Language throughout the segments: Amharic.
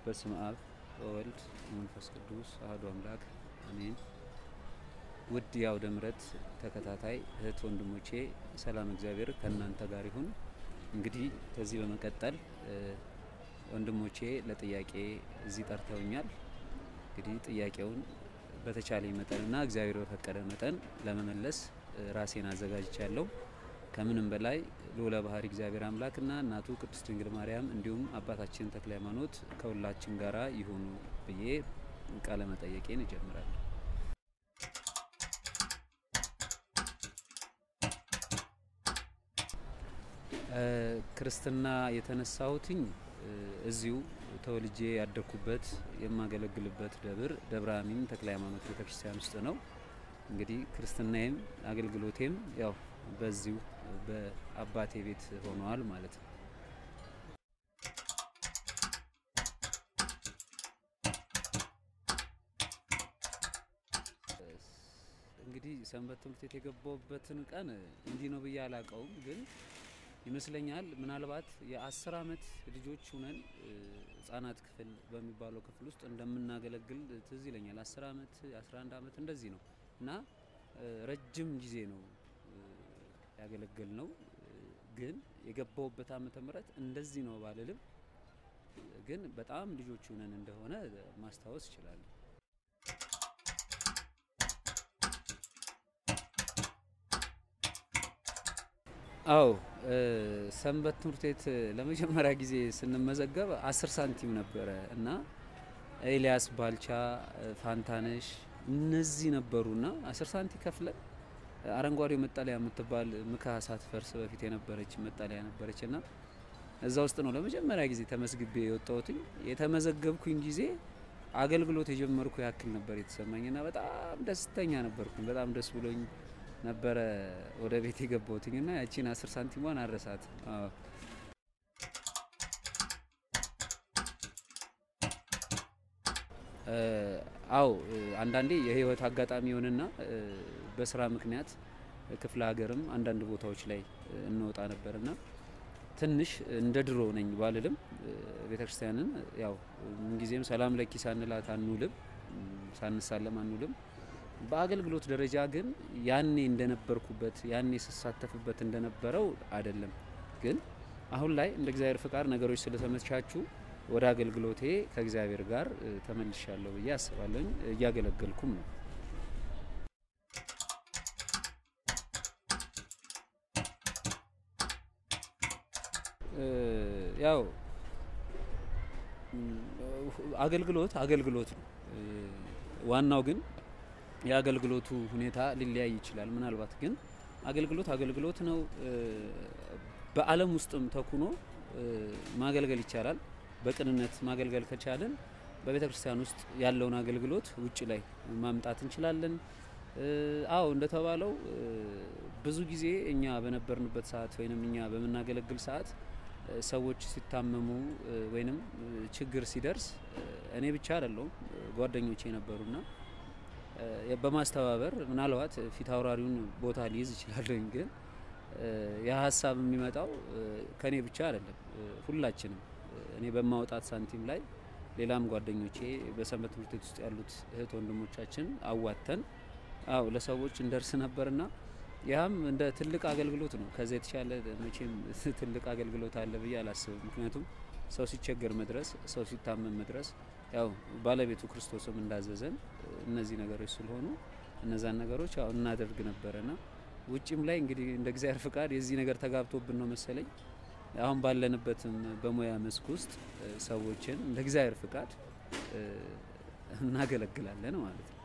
በስመ አብ ወወልድ ወመንፈስ ቅዱስ አሐዱ አምላክ አሜን። ውድ የአውደ ምሕረት ተከታታይ እህት ወንድሞቼ ሰላም እግዚአብሔር ከእናንተ ጋር ይሁን። እንግዲህ ከዚህ በመቀጠል ወንድሞቼ ለጥያቄ እዚህ ጠርተውኛል። እንግዲህ ጥያቄውን በተቻለኝ መጠንና እግዚአብሔር በፈቀደ መጠን ለመመለስ ራሴን አዘጋጅቻለሁ። ከምንም በላይ ልዑለ ባሕርይ እግዚአብሔር አምላክና እናቱ ቅድስት ድንግል ማርያም እንዲሁም አባታችን ተክለ ሃይማኖት ከሁላችን ጋራ ይሁኑ ብዬ ቃለ መጠየቄን እጀምራለሁ። ክርስትና የተነሳሁትኝ እዚሁ ተወልጄ ያደግኩበት የማገለግልበት ደብር ደብረ አሚን ተክለ ሃይማኖት ቤተክርስቲያን ውስጥ ነው። እንግዲህ ክርስትናዬም አገልግሎቴም ያው በዚሁ በአባቴ ቤት ሆነዋል ማለት ነው። እንግዲህ ሰንበት ትምህርት ቤት የገባሁበትን ቀን እንዲህ ነው ብዬ አላውቀውም፣ ግን ይመስለኛል ምናልባት የአስር አመት ልጆች ሁነን ህጻናት ክፍል በሚባለው ክፍል ውስጥ እንደምናገለግል ትዝ ይለኛል። አስር አመት የአስራ አንድ አመት እንደዚህ ነው እና ረጅም ጊዜ ነው ያገለገል ነው። ግን የገባውበት ዓመተ ምህረት እንደዚህ ነው ባልልም ግን በጣም ልጆች ሆነን እንደሆነ ማስታወስ እችላለሁ። አዎ ሰንበት ትምህርት ቤት ለመጀመሪያ ጊዜ ስንመዘገብ አስር ሳንቲም ነበረ እና ኤልያስ ባልቻ፣ ፋንታነሽ እነዚህ ነበሩና አስር ሳንቲ ከፍለን አረንጓዴው መጠለያ የምትባል ምካ ሳትፈርስ በፊት የነበረች መጠለያ ነበረች እና እዛ ውስጥ ነው ለመጀመሪያ ጊዜ ተመዝግቤ የወጣሁትኝ። የተመዘገብኩኝ ጊዜ አገልግሎት የጀመርኩ ያክል ነበር የተሰማኝ እና በጣም ደስተኛ ነበርኩኝ። በጣም ደስ ብሎኝ ነበረ ወደ ቤት የገባሁትኝ እና ያቺን አስር ሳንቲሟን አረሳት። አዎ አንዳንዴ የህይወት አጋጣሚ ይሆንና በስራ ምክንያት ክፍለ ሀገርም አንዳንድ ቦታዎች ላይ እንወጣ ነበርና ትንሽ እንደ ድሮ ነኝ ባልልም ቤተክርስቲያንን ያው ምንጊዜም ሰላም ለኪ ሳንላት አንውልም፣ ሳንሳለም አንውልም። በአገልግሎት ደረጃ ግን ያኔ እንደነበርኩበት ያኔ ስሳተፍበት እንደነበረው አይደለም። ግን አሁን ላይ እንደ እግዚአብሔር ፍቃድ ነገሮች ስለተመቻቹ ወደ አገልግሎቴ ከእግዚአብሔር ጋር ተመልሻለሁ ብዬ አስባለሁኝ። እያገለገልኩም ነው። ያው አገልግሎት አገልግሎት ነው። ዋናው ግን የአገልግሎቱ ሁኔታ ሊለያይ ይችላል። ምናልባት ግን አገልግሎት አገልግሎት ነው። በዓለም ውስጥም ተኩኖ ማገልገል ይቻላል። በቅንነት ማገልገል ከቻለን በቤተ ክርስቲያን ውስጥ ያለውን አገልግሎት ውጭ ላይ ማምጣት እንችላለን። አዎ እንደተባለው ብዙ ጊዜ እኛ በነበርንበት ሰዓት ወይንም እኛ በምናገለግል ሰዓት ሰዎች ሲታመሙ ወይንም ችግር ሲደርስ እኔ ብቻ አይደለሁም ጓደኞቼ ነበሩና በማስተባበር ምናልባት ፊት አውራሪውን ቦታ ሊይዝ ይችላለኝ ግን ያ ሀሳብ የሚመጣው ከኔ ብቻ አይደለም፣ ሁላችንም እኔ በማውጣት ሳንቲም ላይ ሌላም ጓደኞቼ በሰንበት ትምህርት ቤት ውስጥ ያሉት እህት ወንድሞቻችን አዋተን አው ለሰዎች እንደርስ ነበርና ያም እንደ ትልቅ አገልግሎት ነው። ከዛ የተሻለ መቼም ትልቅ አገልግሎት አለ ብዬ አላስብም። ምክንያቱም ሰው ሲቸገር መድረስ፣ ሰው ሲታመም መድረስ ያው ባለቤቱ ክርስቶስም እንዳዘዘን እነዚህ ነገሮች ስለሆኑ እነዛን ነገሮች ያው እናደርግ ነበረና ውጭም ላይ እንግዲህ እንደ እግዚአብሔር ፍቃድ የዚህ ነገር ተጋብቶብን ነው መሰለኝ አሁን ባለንበትም በሙያ መስክ ውስጥ ሰዎችን እንደ እግዚአብሔር ፍቃድ እናገለግላለን ማለት ነው።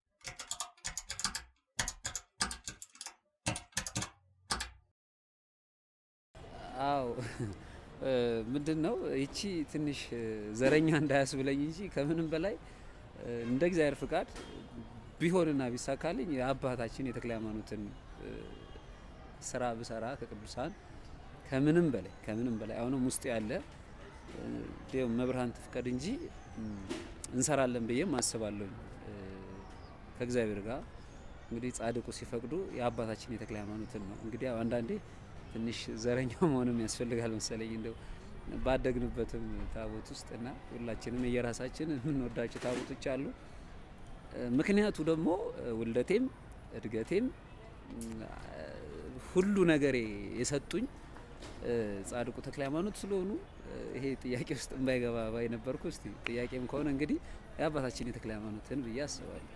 አዎ ምንድን ነው ይቺ ትንሽ ዘረኛ እንዳያስብለኝ እንጂ ከምንም በላይ እንደ እግዚአብሔር ፍቃድ ቢሆንና ቢሳካልኝ የአባታችን የተክለ ሃይማኖትን ስራ ብሰራ ከቅዱሳን ከምንም በላይ ከምንም በላይ አሁንም ውስጥ ያለ መብርሃን ትፍቀድ እንጂ እንሰራለን ብዬም አስባለሁ። ከእግዚአብሔር ጋር እንግዲህ ጻድቁ ሲፈቅዱ የአባታችን የተክለ ሃይማኖትን ነው እንግዲህ አንዳንዴ ትንሽ ዘረኛ መሆንም ያስፈልጋል መሰለኝ። እንደው ባደግንበትም ታቦት ውስጥ እና ሁላችንም የየራሳችን የምንወዳቸው ታቦቶች አሉ። ምክንያቱ ደግሞ ውልደቴም እድገቴም ሁሉ ነገሬ የሰጡኝ ጻድቁ ተክለ ሃይማኖት ስለሆኑ ይሄ ጥያቄ ውስጥ እንዳይገባ ባይ ነበርኩ። እስቲ ጥያቄም ከሆነ እንግዲህ የአባታችን የተክለ ሃይማኖትን ብዬ አስባለሁ።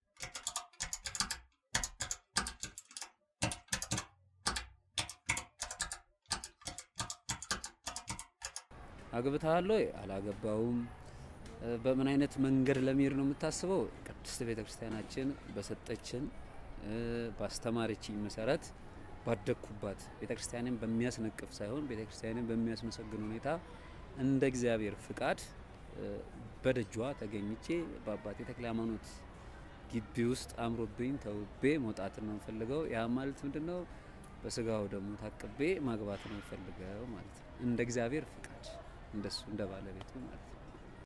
አግብተሃል ወይ? አላገባውም። በምን አይነት መንገድ ለመሄድ ነው የምታስበው? ቅድስት ቤተ ክርስቲያናችን በሰጠችን ባስተማረችኝ መሰረት ባደግኩባት ቤተ ክርስቲያንን በሚያስነቅፍ ሳይሆን ቤተ ክርስቲያንን በሚያስመሰግን ሁኔታ እንደ እግዚአብሔር ፍቃድ በደጇ ተገኝቼ በአባቴ ተክለ ሃይማኖት ግቢ ውስጥ አምሮብኝ ተውቤ መውጣትን ነው የምፈልገው። ያ ማለት ምንድን ነው? በስጋው ደግሞ ታቅቤ ማግባት ነው የምፈልገው ማለት ነው። እንደ እግዚአብሔር ፍቃድ እንደሱ እንደ ባለቤቱ ማለት ነው።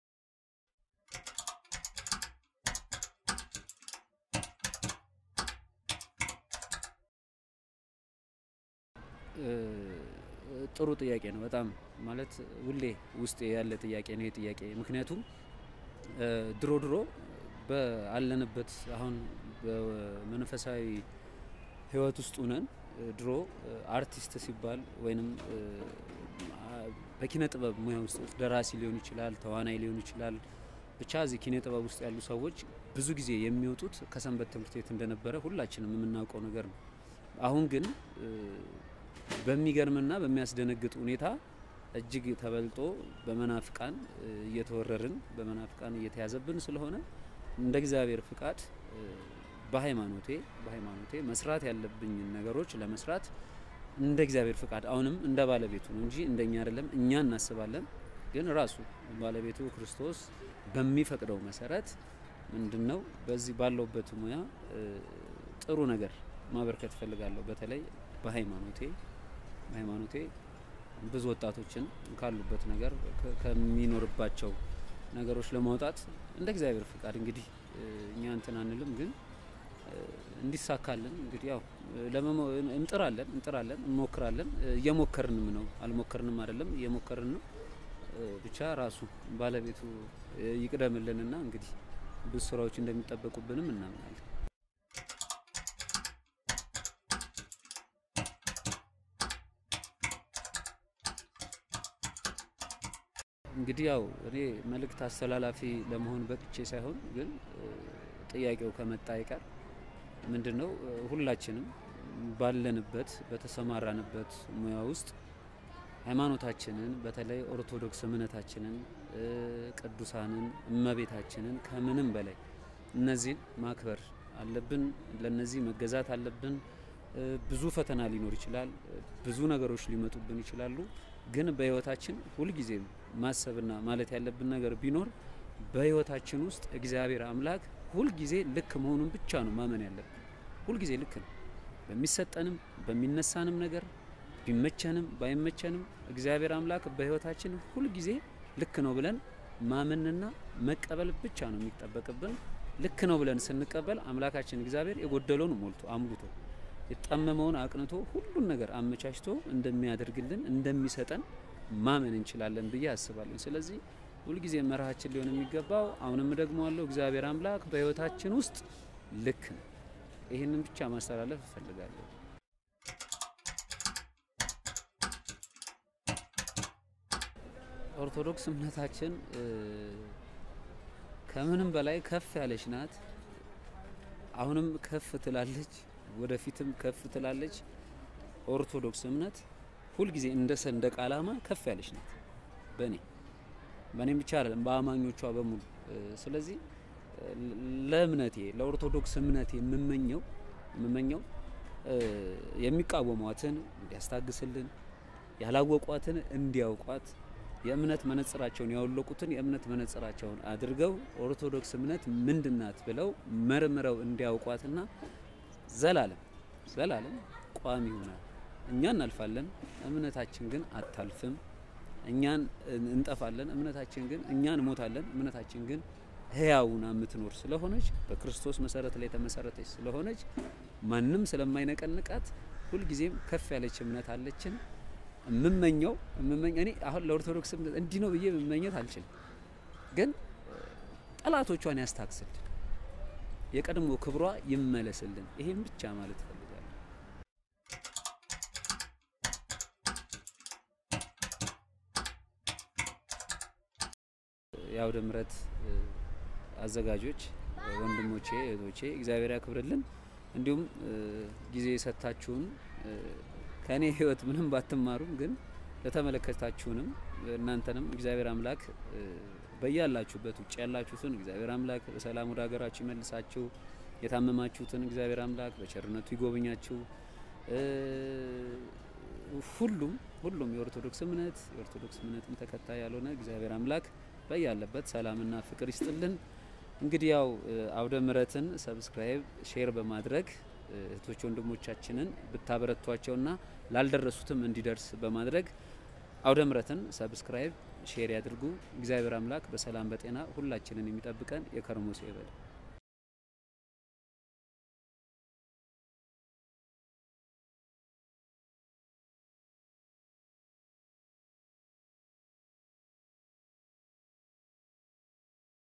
ጥሩ ጥያቄ ነው። በጣም ማለት ሁሌ ውስጤ ያለ ጥያቄ ነው ይሄ ጥያቄ። ምክንያቱም ድሮ ድሮ በአለንበት አሁን በመንፈሳዊ ሕይወት ውስጥ ሁነን ድሮ አርቲስት ሲባል ወይንም በኪነ ጥበብ ሙያ ውስጥ ደራሲ ሊሆን ይችላል፣ ተዋናይ ሊሆን ይችላል። ብቻ እዚህ ኪነ ጥበብ ውስጥ ያሉ ሰዎች ብዙ ጊዜ የሚወጡት ከሰንበት ትምህርት ቤት እንደነበረ ሁላችንም የምናውቀው ነገር ነው። አሁን ግን በሚገርምና በሚያስደነግጥ ሁኔታ እጅግ ተበልጦ በመናፍቃን እየተወረርን በመናፍቃን እየተያዘብን ስለሆነ እንደ እግዚአብሔር ፍቃድ በሃይማኖቴ በሃይማኖቴ መስራት ያለብኝን ነገሮች ለመስራት እንደ እግዚአብሔር ፍቃድ አሁንም እንደ ባለቤቱ ነው እንጂ እንደኛ አይደለም። እኛ እናስባለን፣ ግን ራሱ ባለቤቱ ክርስቶስ በሚፈቅደው መሰረት ምንድን ነው በዚህ ባለውበት ሙያ ጥሩ ነገር ማበርከት እፈልጋለሁ። በተለይ በሃይማኖቴ ሃይማኖቴ ብዙ ወጣቶችን ካሉበት ነገር ከሚኖርባቸው ነገሮች ለማውጣት እንደ እግዚአብሔር ፍቃድ እንግዲህ እኛ እንትን አንልም፣ ግን እንዲሳካልን እንግዲህ ያው እንጥራለን እንጥራለን እንሞክራለን። እየሞከርንም ነው፣ አልሞከርንም አይደለም፣ እየሞከርን ነው። ብቻ ራሱ ባለቤቱ ይቅደምልንና እንግዲህ ብዙ ስራዎች እንደሚጠበቁብንም እናምናለን። እንግዲህ ያው እኔ መልእክት አስተላላፊ ለመሆን በቅቼ ሳይሆን ግን ጥያቄው ከመጣ አይቀር ምንድን ነው ሁላችንም ባለንበት በተሰማራንበት ሙያ ውስጥ ሃይማኖታችንን በተለይ ኦርቶዶክስ እምነታችንን፣ ቅዱሳንን፣ እመቤታችንን ከምንም በላይ እነዚህን ማክበር አለብን። ለነዚህ መገዛት አለብን። ብዙ ፈተና ሊኖር ይችላል። ብዙ ነገሮች ሊመጡብን ይችላሉ። ግን በህይወታችን ሁልጊዜም ማሰብና ማለት ያለብን ነገር ቢኖር በህይወታችን ውስጥ እግዚአብሔር አምላክ ሁልጊዜ ልክ መሆኑን ብቻ ነው ማመን ያለብን። ሁልጊዜ ልክ ነው። በሚሰጠንም በሚነሳንም ነገር ቢመቸንም ባይመቸንም እግዚአብሔር አምላክ በህይወታችን ሁልጊዜ ልክ ነው ብለን ማመንና መቀበል ብቻ ነው የሚጠበቅብን። ልክ ነው ብለን ስንቀበል አምላካችን እግዚአብሔር የጎደለውን ሞልቶ አሙልቶ የጠመመውን አቅንቶ ሁሉን ነገር አመቻችቶ እንደሚያደርግልን እንደሚሰጠን ማመን እንችላለን ብዬ አስባለሁ። ስለዚህ ሁልጊዜ መርሃችን ሊሆን የሚገባው አሁንም ደግሞ አለው እግዚአብሔር አምላክ በህይወታችን ውስጥ ልክ ነው። ይህንን ብቻ ማስተላለፍ እፈልጋለሁ። ኦርቶዶክስ እምነታችን ከምንም በላይ ከፍ ያለች ናት። አሁንም ከፍ ትላለች፣ ወደፊትም ከፍ ትላለች። ኦርቶዶክስ እምነት ሁልጊዜ እንደ ሰንደቅ ዓላማ ከፍ ያለች ናት። በእኔ በእኔም ብቻ አይደለም በአማኞቿ በሙሉ። ስለዚህ ለእምነቴ ለኦርቶዶክስ እምነቴ የምመኘው የምመኘው የሚቃወሟትን እንዲያስታግስልን፣ ያላወቋትን እንዲያውቋት፣ የእምነት መነጽራቸውን ያወለቁትን የእምነት መነጽራቸውን አድርገው ኦርቶዶክስ እምነት ምንድናት ብለው መርምረው እንዲያውቋትና ዘላለም ዘላለም ቋሚ ይሆናል። እኛ እናልፋለን፣ እምነታችን ግን አታልፍም። እኛን እንጠፋለን፣ እምነታችን ግን እኛ እንሞታለን፣ እምነታችን ግን ህያውና የምትኖር ስለሆነች በክርስቶስ መሰረት ላይ የተመሰረተች ስለሆነች ማንም ስለማይነቀንቃት ሁልጊዜም ከፍ ያለች እምነት አለችን። የምመኘው የምመኝ እኔ አሁን ለኦርቶዶክስ እምነት እንዲህ ነው ብዬ መመኘት አልችልም፣ ግን ጠላቶቿን ያስታክስልን፣ የቀድሞ ክብሯ ይመለስልን። ይሄን ብቻ ማለት እፈልጋለሁ። የአውደ ምሕረት አዘጋጆች ወንድሞቼ፣ እህቶቼ እግዚአብሔር ያክብርልን። እንዲሁም ጊዜ የሰጣችሁን ከእኔ ሕይወት ምንም ባትማሩም ግን ለተመለከታችሁንም እናንተንም እግዚአብሔር አምላክ በያላችሁበት ውጭ ያላችሁትን እግዚአብሔር አምላክ በሰላም ወደ ሀገራችሁ ይመልሳችሁ። የታመማችሁትን እግዚአብሔር አምላክ በቸርነቱ ይጎብኛችሁ። ሁሉም ሁሉም የኦርቶዶክስ እምነት የኦርቶዶክስ እምነትን ተከታይ ያልሆነ እግዚአብሔር አምላክ በያለበት ሰላምና ፍቅር ይስጥልን። እንግዲህ ያው አውደ ምሕረትን ሰብስክራይብ ሼር በማድረግ እህቶች ወንድሞቻችንን ብታበረቷቸውና ላልደረሱትም እንዲደርስ በማድረግ አውደ ምሕረትን ሰብስክራይብ ሼር ያድርጉ። እግዚአብሔር አምላክ በሰላም በጤና ሁላችንን የሚጠብቀን የከርሞ ሰው ይበል።